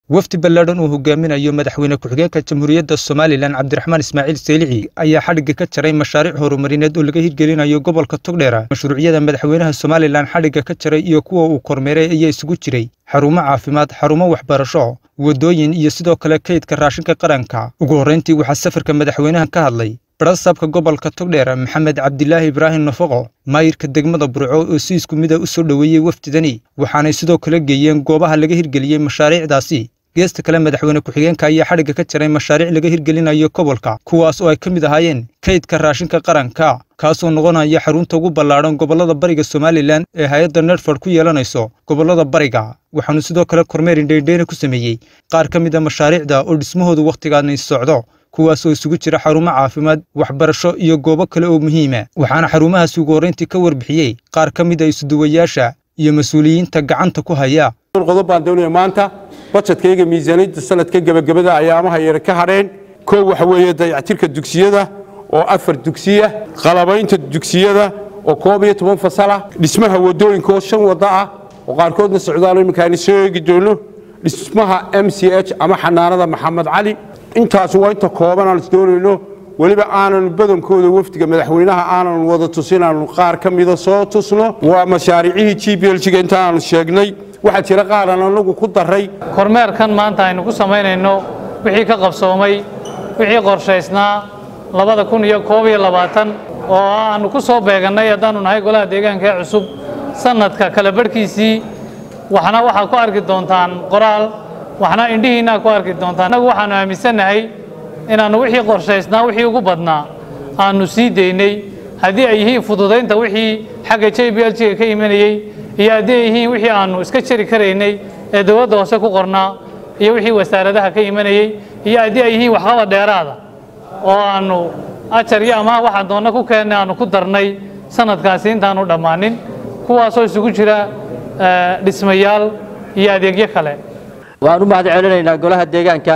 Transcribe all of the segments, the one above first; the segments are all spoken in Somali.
wafdi ballaadhan uu hogaaminayo madaxweyne ku-xigeenka jamhuuriyadda somalilan cabdiraxmaan ismaaciil seylici ayaa xadhigga ka jaray mashaariic horumarineed oo laga hirgelinayo gobolka togdheera mashruucyada madaxweynaha somalilan xadhigga ka jaray iyo kuwa uu kormeeray ayaa isugu jiray xarumo caafimaad xarumo waxbarasho waddooyin iyo sidoo kale kaydka raashinka qaranka ugu horrayntii waxaa safarka madaxweynaha ka hadlay barasaabka gobolka togdheer maxamed cabdilaahi ibraahim nafaqo maayirka degmada burco oo si isku mida u soo dhoweeyey wafdidani waxaanay sidoo kale geeyeen goobaha laga hirgeliyey mashaariicdaasi geesta kale madaxweyne ku-xigeenka ayaa xadhigga ka jaray mashaariic laga hirgelinayo gobolka kuwaas oo ay ka mid ahaayeen kaydka raashinka qaranka kaasoo noqonaya xarunta ugu ballaadhan gobollada bariga somalilan ee hay-adda nedford ku yeelanayso gobollada bariga waxaanu sidoo kale kormeer indheindheyne ku sameeyey qaar ka mid a mashaariicda oo dhismahoodu wakhtigaani socdo kuwaas oo isugu jira xarumo caafimaad waxbarasho iyo goobo kale oo muhiima waxaana xarumahaasi ugu horrayntii ka warbixiyey qaar ka mid a isuduwayaasha iyo mas-uuliyiinta gacanta ku haya qodob baan doonaya maanta bajetkayga miisaaniyadda sanadka gebagabada ayaamaha yar ka hadheen koow waxa weeye dayactirka dugsiyada oo afar dugsiya qalabaynta dugsiyada oo koob iyo toban fasalah dhismaha waddooyinka oo shan waddo ah oo qaarkoodna socdaalo iminkaani soo eegi doono dhismaha m c h ama xanaanada maxamed cali intaas waa inta kooban aan isdoonayno weliba aanan badankooda wafdiga madaxweynaha aanan wada tusin aanu qaar ka mida soo tusno waa mashaariicihii g b lga inta aanu sheegnay waxaa jira qaaran anagu ku daray kormeerkan maanta aynu ku samaynayno wixii ka qabsoomay wixii qorshaysnaa labada kun iyo koob iyo labaatan oo aanu ku soo beegannay haddaanu nahay golaha deegaanka ee cusub sanadka kala barhkiisii waxna waxaad ku arki doontaan qoraal waxna indhihiinaa ku arki doontaan annagu waxaanu aaminsannahay inaannu wixii qorshaysnaa wixii ugu badnaa aannu sii daynay haddii ay yihiin fududaynta wixii xagga j b l g ka imanayey iyo haddii ay yihiin wixii aannu iska jari karaynay ee dowladda hoose ku qornaa iyo wixii wasaaradaha ka imanayey iyo haddii ay yihiin waxqabad dheeraada oo aannu ajar iyo amaah waxaan doonna ku keennay aannu ku darnay sanadkaasi intaanu dhammaanin kuwaasoo isugu jira dhismayaal iyo adeegyo kale waxaan u mahad celinaynaa golaha deegaanka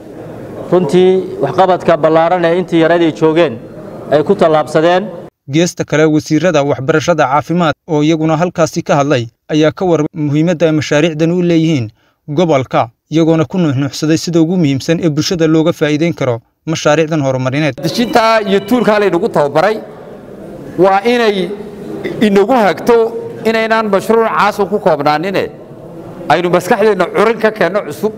runtii waxqabadka ballaaran ee intii yareed ay joogeen ay ku tallaabsadeen geesta kale wasiirada waxbarashada caafimaad oo iyaguna halkaasi ka hadlay ayaa ka warmay muhiimadda ay mashaariicdan u leeyihiin gobolka iyagoona ku nuuxnuuxsaday sida ugu muhiimsan ee bulshada looga faa'iidayn karo mashaariicdan horumarineed dejintaa iyo tuulkaa laynagu tababaray waa inay inagu hagto inaynaan mashruuc caasun ku koobnaanine aynu maskaxdeenna curin ka keenno cusub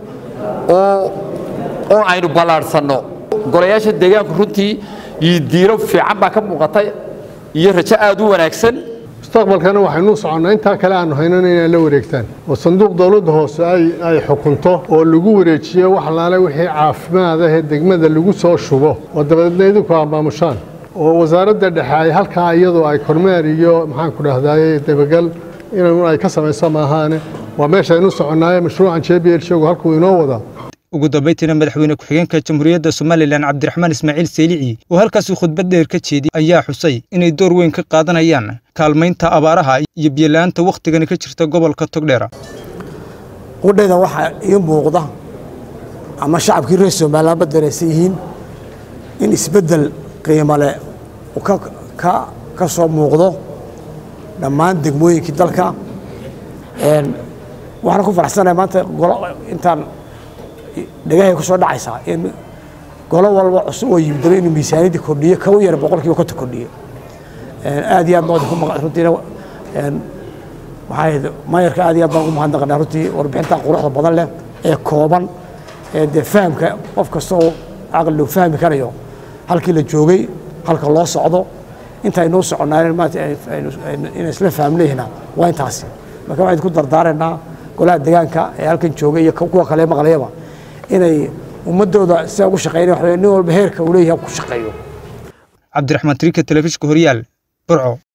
oo aynu ballaadhsanno golayaasha deegaanku runtii iyo diiro fiican baa ka muuqatay iyo rajo aad u wanaagsan mustaqbalkana waxaynuu soconnaa intaa kale aanu haynana inay la wareegtaan oo sanduuq dowladda hoose ay xukunto oo lagu wareejiyo wax laale wixii caafimaad ah ee degmada lagu soo shubo oo dabadeedna idinku amaamushaan oo wasaaradda dhexe ay halkaa iyadoo ay kormeer iyo maxaanku dhahdaye dabagal in ay ka samayso maahaane waa meeshaynu soconnaaye mashruucan j b l shogu halkuu inoo wadaa ugu dambayntiina madaxweyne ku-xigeenka jamhuuriyadda somalilan cabdiraxmaan ismaaciil seylici oo halkaasi khudbad dheer ka jeediyey ayaa xusay inay door weyn ka qaadanayaan kaalmaynta abaaraha iyo biyola'aanta wakhtigani ka jirta gobolka togdheera qudhayda waxaa ii muuqda ama shacabkii reer somalilan ba dareysan yihiin in isbeddel qiimo leh uu ka soo muuqdo dhammaan degmooyinkii dalka waxaan ku faraxsanahay maanta golo intaan dhagahay ku soo dhacaysaa in golo walba cusub oo yimidaba inuu miisaaniyadda kordhiyo ka u yara boqolkiiba konta kordhiyo aad iyo aad baan ku runtiina waxaa maayarka aad iyo aad baan ugu mahadnaqanaa runtii warbixinta quruxda badan leh ee kooban ee dee fahamka qof kasta oo caqli lagu fahmi karayo halkii la joogay halka loo socdo intaynuu soconaa maanta inay isla fahmnayhina waa intaasi marka waxaan ku dardaaraynaa golaha deegaanka ee halkan joogay iyo kuwa kale maqlayaba inay ummadooda sidaa ugu shaqeynaya nin walba heerka uu leeyahay ku shaqeeyo cabdiraxmaan tariika telefishka horyaal burco